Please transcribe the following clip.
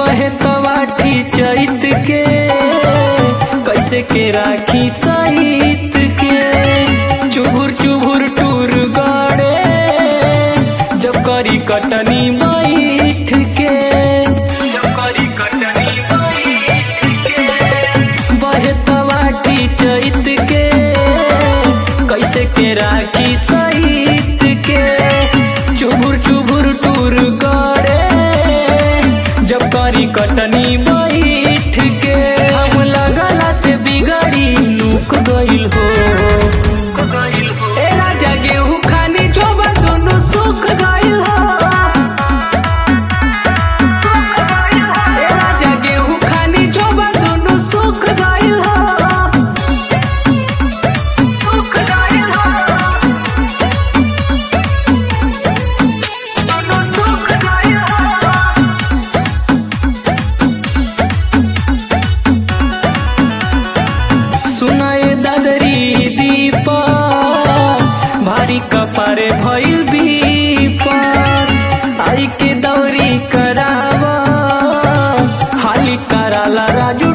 बहे तवाठी चैत के कैसे के राखी सहित के चुभुर चुभुर टूर गड़े जब करी कटनी बैठ के जब करी कटनी बहे तवाठी चैत के कैसे के राखी सहित के चुभुर चुभुर टूर गड़े जब करी कटनी बैठ के हम लगला से बिगड़ी लुक गइल हो ए राजा गेहूं खानी जोबा दुनु सुख गइल हो ए राजा गेहूं खानी जोबा दुनु सुख गइल हो सुख गइल हो दुनु सुख गइल हो सुनाए दादरी दीपा भारी कपारे भइल बीपार आई के दौरी करावा हाली कराला राजू